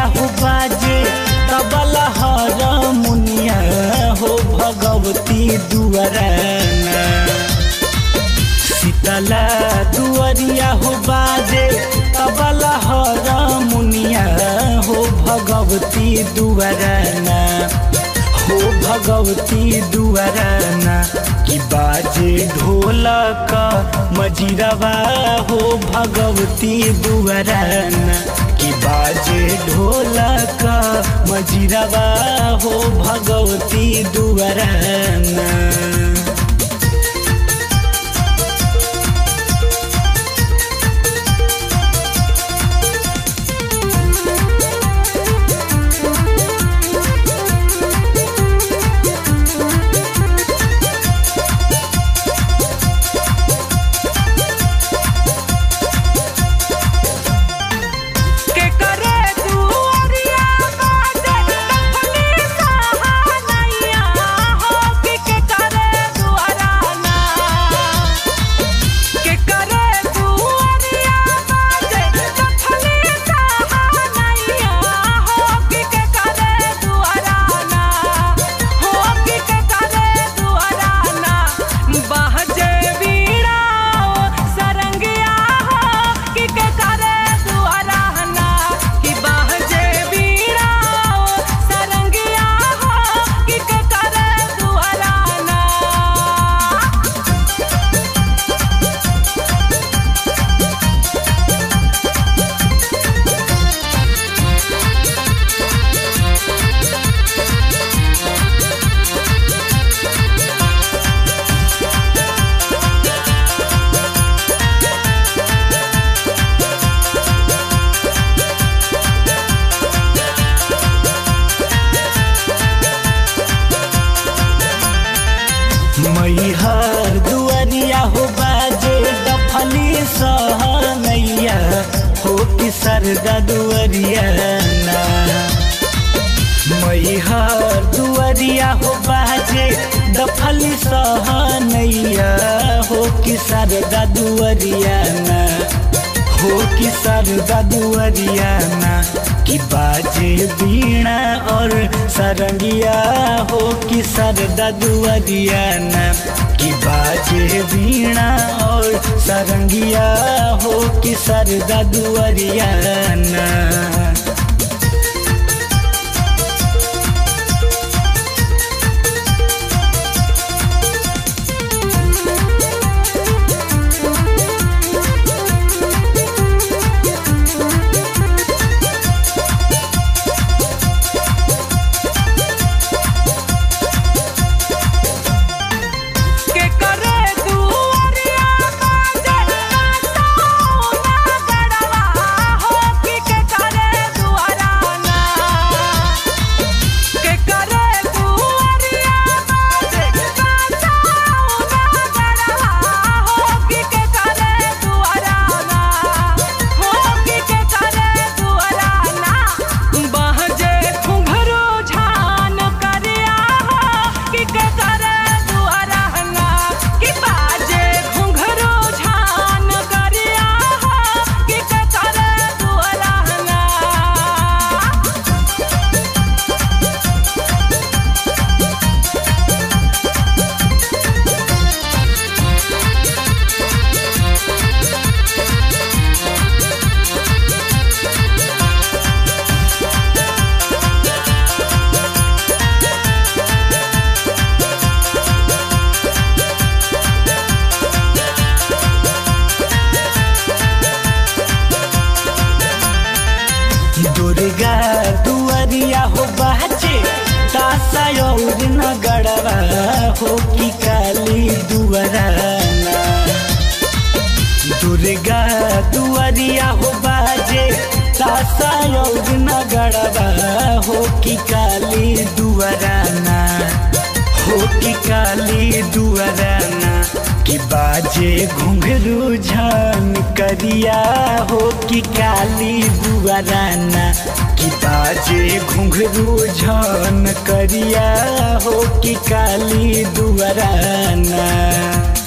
दुआरिया हो बाजे तबला हर मुनिया हो भगवती दुआराना शीतला दुआरिया हो बाजे तबला हर मुनिया हो भगवती दुआराना हो भगवती दुआराना कि बाजे ढोलक मजिरवा हो भगवती दुआराना कि बाजे ढोलक मजिरवा हो भगवती दुआराना के करे दुआरिया बाजे तखनी सहानैया हो कि के करे दुआराना के करे दुआरिया बाजे तखनी सहानैया हो कि के करे दुआराना हो कि के करे दुआराना बहजे बीड़ा सरंगिया हो कि के करे दुआराना कि बहजे बीड़ा सरंगिया हो कि के करे दुआराना मैहर दुआरिया हो बाजे दफली सहनैया हो कि सरदा दुआरिया ना मैहर दुआरिया हो बाजे दफली सहनैया हो कि सरदा दुआरिया ना हो कि सरदा दुआरिया ना कि बाजे बीणा और सरंगिया हो कि सरदा दुआरिया ना कि बाजे बीणा और सरंगिया हो कि सरदा दुआरिया ना के करे दुआरिया बाजे सोना गड़वा हो कि के करे दुआराना के करे दुआरिया बाजे सोना गड़वा हो कि के करे दुआराना हो कि के करे दुआराना बहजे घुंघरू झान करिया हो कि के करे दुआराना कि बाजे घुंघरू झान करिया हो कि के करे दुआराना दुर्गा दुआरिया हो बाजे तासा और नगड़वा हो कि काली दुआराना दुर्गा दुआरिया हो बाजे तासा और नगड़वा हो कि काली दुआराना हो कि काली दुआराना कि बाजे घुंघरू झान करिया हो कि काली दुआराना कि बाजे घुंघरू झान करिया हो कि काली दुआराना